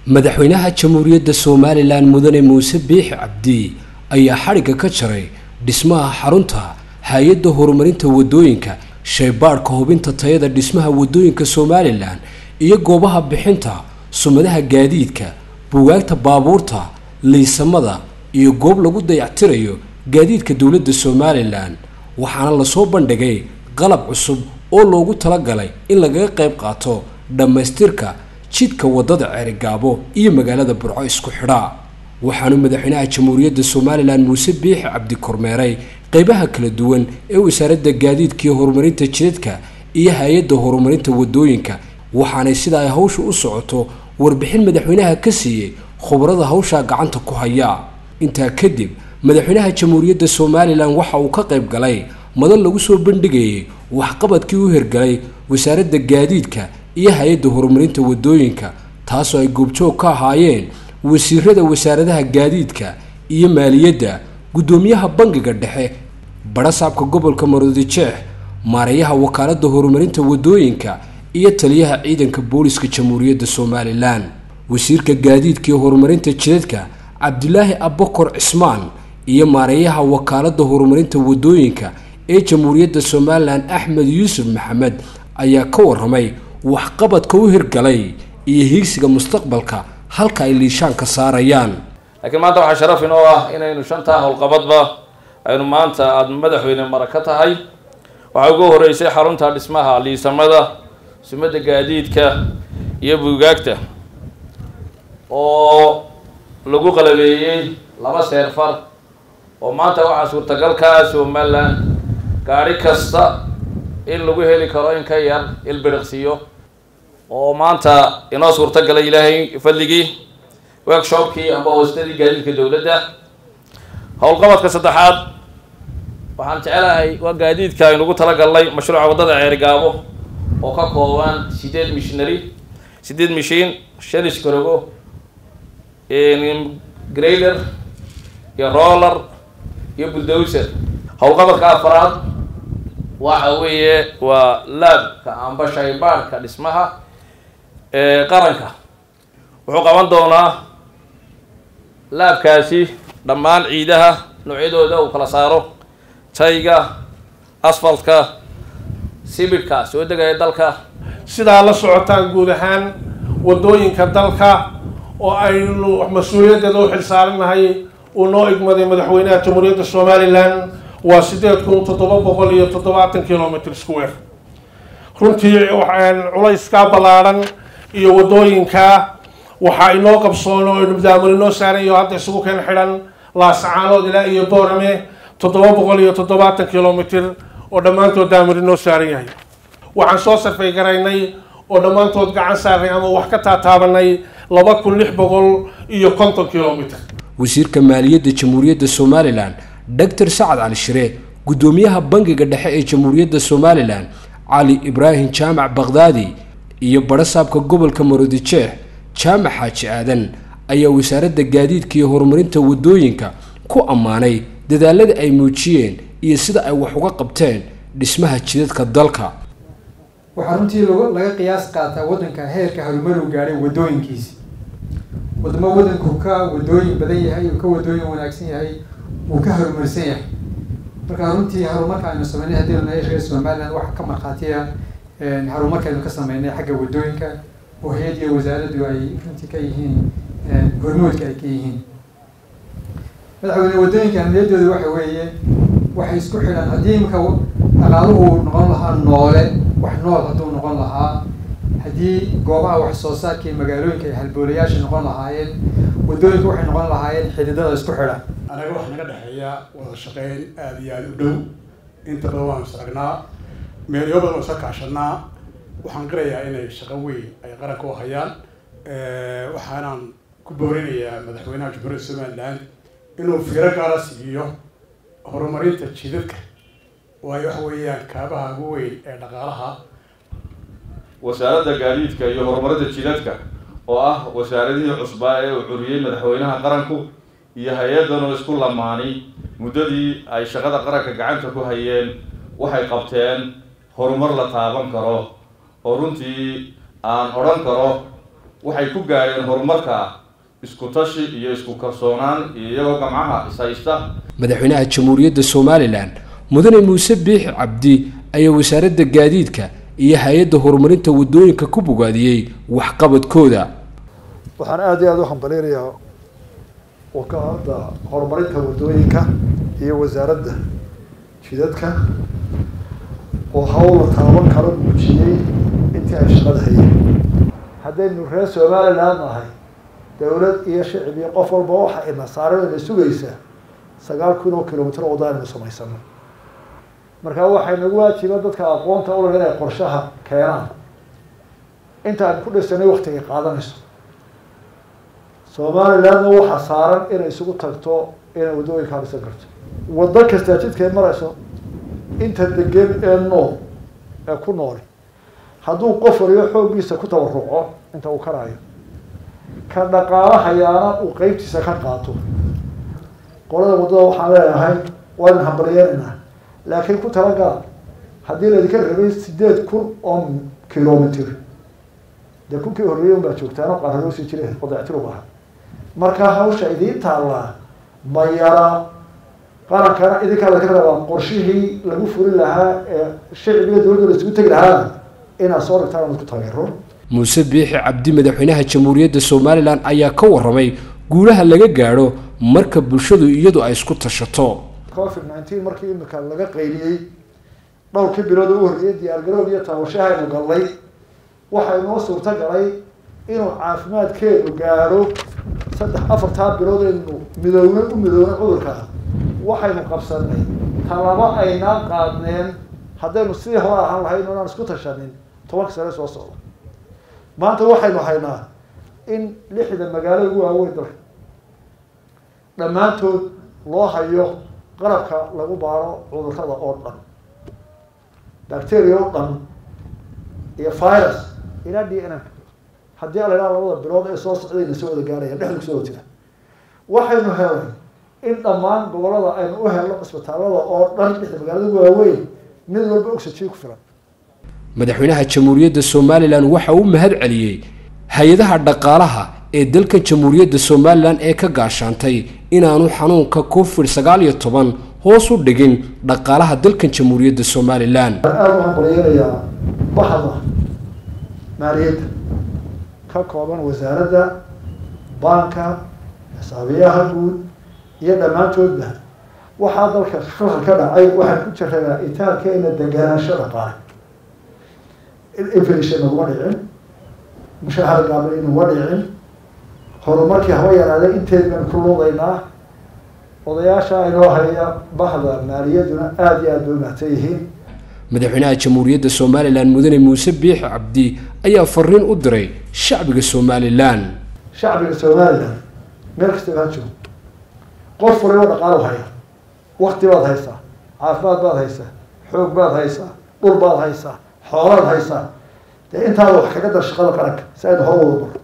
madaxweynaha jamhuuriyadda somalilan mudane muuse biixi cabdi ayaa xadhigga ka jaray dhismaha xarunta hay-adda horumarinta wadooyinka shaybaadhka hubinta tayada dhismaha wadooyinka somalilan iyo goobaha bixinta sumadaha gaadiidka bugaagta baabuurta liisamada iyo goob lagu dayactirayo gaadiidka dowladda somalilan waxaana lasoo bandhigay qalab cusub oo loogu talagalay in lagaga qayb qaato dhammaystirka jidka wadada ceerigaabo iyo magaalada burco isku xidha waxaanu madaxweynaha jamhuuriyadda somalilan muuse biixi cabdi kormeeray qeybaha kala duwan ee wasaaradda gaadiidka iyo horumarinta jidadka iyo hay-adda horumarinta wadooyinka waxaanay sida ay hawsha u socoto warbixin madaxweynaha ka siiyey khubarada hawshaa gacanta ku haya intaa kadib madaxweynaha jamhuuriyadda somalilan waxa uu ka qayb galay madal lagu soo bandhigayay waxqabadkii u hirgalay wasaaradda gaadiidka iyo hay-adda horumarinta wadooyinka taasoo ay goobjoog ka ahaayeen wasiirada wasaaradaha gaadiidka iyo maaliyadda guddoomiyaha bangiga dhexe barasaabka gobolka maroodijeex maareeyaha wakaaladda horumarinta wadooyinka iyo taliyaha ciidanka booliska jamhuuriyadda somalilan wasiirka gaadiidka iyo horumarinta jidadka cabdilaahi abakor cismaan iyo maareeyaha wakaaladda horumarinta wadooyinka ee jamhuuriyadda somalilan axmed yuusuf maxamed ayaa ka waramay waxqabadka u hirgalay iyo hiigsiga mustaqbalka halka ay liishaan ka saarayaan laakiin maanta waxaa sharaf inoo ah inaynu shantaa howlqabadba aynu maanta aada madaxweyne mara ka tahay waxaa ugu horeysay xarunta dhismaha liisamada sumadda gaadiidka iyo buugaagta oo lagu qalabeeyey laba seerfar oo maanta waxaa suurtagal ka ah somaliland gaadhi kasta in lagu heli karo in ka yar ilbiriqsiyo oo maanta inoo suurtagalay ilaahay fadligii workshopkii amba hoostadii gaadiidka dowladda howlqabadka saddexaad waxaan jecelahay waa gaadiidka aynugu talagalnay mashruuca waddada ceerigaabo oo ka kooban sideed missionary sideed mishiin shan iskarogo grailer iyo roller iyo bulldozer howlqabadka afaraad waxa weeye waa laabka amba shaybaadhka dhismaha ee qaranka wuxuu qaban doonaa laabkaasi dhammaan ciidaha noocyadooda uu kala saaro tayga asfaltka sibidhka soo degaya dalka sidaa la socotaan guud ahaan waddooyinka dalka oo aynu mas-uuliyaddeeda u xilsaaranahay uu noo igmaday madaxweynaha jamhuuriyadda somalilan waa sideed kun toddoba boqol iyo toddobaatan kilomitr square runtii culayskaa ballaadhan iyo waddooyinkaa waxaa inoo qabsoon oo nubdaamul inoo saaran iyo hadda isugu keen xidhan laasacaanood ilaa iyo boorame toddoba boqol iyo toddobaatan kilomitr oo dhammaantood daamir inoo saaran yahay waxaan soo sarfay garaynay oo dhammaantood gacan saarnay ama wax ka taataabanay laba kun lix boqol iyo konton kilomitr wasiirka maaliyadda jamhuuriyadda somalilan doctor sacad cali shire guddoomiyaha bangiga dhexe ee jamhuuriyadda somalilan cali ibraahim jaamac bakhdaadi iyo barasaabka gobolka maroodijeex jaamac xaaji aadan ayaa wasaaradda gaadiidka iyo horumarinta wadooyinka ku ammaanay dadaalada ay muujiyeen iyo sida ay wax uga qabteen dhismaha jidadka dalka waxaa runtii laga qiyaas qaataa waddanka heerka horumaru gaadhay wadooyinkiisi wadamo waddanku ka wadooyin badan yahay uu ka wadooyin wanaagsan yahay uu ka horumarsan yahay marka runtii horumarka aynu sameynay haddii nahay reer somaliland waxa ka markhaatiya horumarka aynu ka sameynay xagga wadooyinka oo hay-ad iyo wasaaraddu ay runtii ka yihiin hormoodka ay ka yihiin madaxweyne wadooyinka ahmiyadooda waxa weeye waxay isku xidhan haddii imika dhaqaaluhu noqon lahaa noole wax nool hadduu noqon lahaa haddii goobaha wax soo saarka iyo magaalooyinka ay halboolayaasha noqon lahaayeen wadooyinka waxay noqon lahaayeen xididada isku xidhan anaga waxaa naga dhexeeya wada shaqeyn aada iyo aada u dhow inta badan waanu isragnaa meelyo badan oo isa kaashanaa waxaan qirayaa inay shaqo weyn ay qaranka u hayaan waxaanaan ku boorinayaa madaxweynaha jamhuuriyadda somaliland inuu fiiro gaara siiyo horumarinta jidadka waayo waxa weeyaan kaabaha ugu weyn ee dhaqaalaha wasaaradda gaadiidka iyo horumarinta jidadka oo ah wasaaradihii cusbaa ee uu curiyey madaxweynaha qaranku iyo hay-addan oo isku lamaani muddadii ay shaqada qaranka gacanta ku hayeen waxay qabteen horumar la taaban karo oo runtii aan odhan karo waxay ku gaadheen horumarka isku tashi iyo isku kalsoonaan iyo iyagoo gamcaha ishaysta madaxweynaha jamhuuriyadda somalilan mudane muuse biixi cabdi ayaa wasaaradda gaadiidka iyo hay-adda horumarinta waddooyinka ku bogaadiyey waxqabadkooda waxaan aada iyo aada u hambaleynayaa wakaalada horumarinta waddooyinka iyo wasaaradda jidadka oo hawla taaban kala muujiyey intii ay shaqada hayeen haddaynu reer somaliland nahay dowlad iyo shicib iyo qof walba waxa ina saaran ina sugaysaa sagaal kun oo kilomitr wadda aynu samaysano markaa waxay nagu waajiba dadka aqoonta ulag inay qorshaha keenaan inta aynu ku dhisanay waktigay qaadanayso somalilandna waxaa saaran inay isugu tagto inay waddooyinkaa dhisan karto waddo kastaa jidkay marayso inta degan ee nool ee ku nooli hadduu qof waliyo xooggiisa ku tabaruco inta uu karaayo ka dhaqaalahayaana uu qeybtiisa ka qaato qolada waddada waxaan leeyahay waynu hambalyeynayna laakiin ku talagala haddii laydinka rabay sideed kun oo kilomitr dee kunkii horreeyey unbaa joogtaano qaararoosi jire qodactir u ahaa marka hawsha idiin taallaa ma yara qarankana idinkaa laga rabaa qorshihii lagu fulin lahaa ee shicbiga dowladda la isugu tegi lahaana inaad soo dhigtaan ad ku taageero muuse biixi cabdi madaxweynaha jamhuuriyadda somalilan ayaa ka warramay guulaha laga gaadho marka bulshadu iyadu ay isku tashato covid nineteen markii imika laga qayliyey dhowrkii bilood oo u horreeyay diyaargarowg iyo taabashahaynu gallay waxaa inoo suurto galay inuu caafimaadkeenu gaadho saddex afartaa bilood aynu midoowna u midoowna cudurkaa waxaynu qabsanay talaba aynaan qaadneen haddaynu sidii hore ahaan lahayn inaan isku tashanin tobanka sane soo socda maanta waxaynu haynaa in lixda magaalo ugu waaweyn dalka dhammaantood loo hayo qalabka lagu baaro cudurrada oo dhan bacteria oo dhan iyo virus ilaa d n m haddii ala idhaha labada bilood ee soo socdayna soo wada gaarayaan dhexda kusoo wada jira waxaynu helay in dhammaan gobolada aynu u helno cisbitaalada oo dhan lixda magaalada ugu waaweyn mid walba oxygen ku filan madaxweynaha jamhuuriyadda somalilan waxa uu mahad celiyey hay-adaha dhaqaalaha ee dalkan jamhuuriyadda somalilan ee ka gaashaantay inaanu xanuunka covid sagaal iyo toban hoos u dhigin dhaqaalaha dalkan jamhuuriyadda somalilan waxaan aada u hambalyeynayaa baxda maaliyadda ka kooban wasaaradda baanka xisaabiyaha guud iyo dhammaantoodba waxaa dalka shaqal ka dhacay waxaan ku jirayaa itaalkeena deganaansho dhaqaale inflation naguma dhicin mushahar gaabla inaguma dhicin horumarkii haba yaraaday inteed baynu ku luudaynaa odayaasha inoo haya bahda maaliyadduna aada iyo aada bay umahsan yihiin madaxweynaha jamhuuriyadda somalilan mudane muuse biixi cabdi ayaa fariin u diray shacbiga somalilan shacbiga somalilan meel kastaba ha joogo qof waliba dhaqaalo haya wakti baad haysaa caafimaad baad haysaa xoog baad haysaa dhul baad haysaa xoolaad haysaa dee intaada wax kaga dar shaqada qaranka si aynu hor wada baro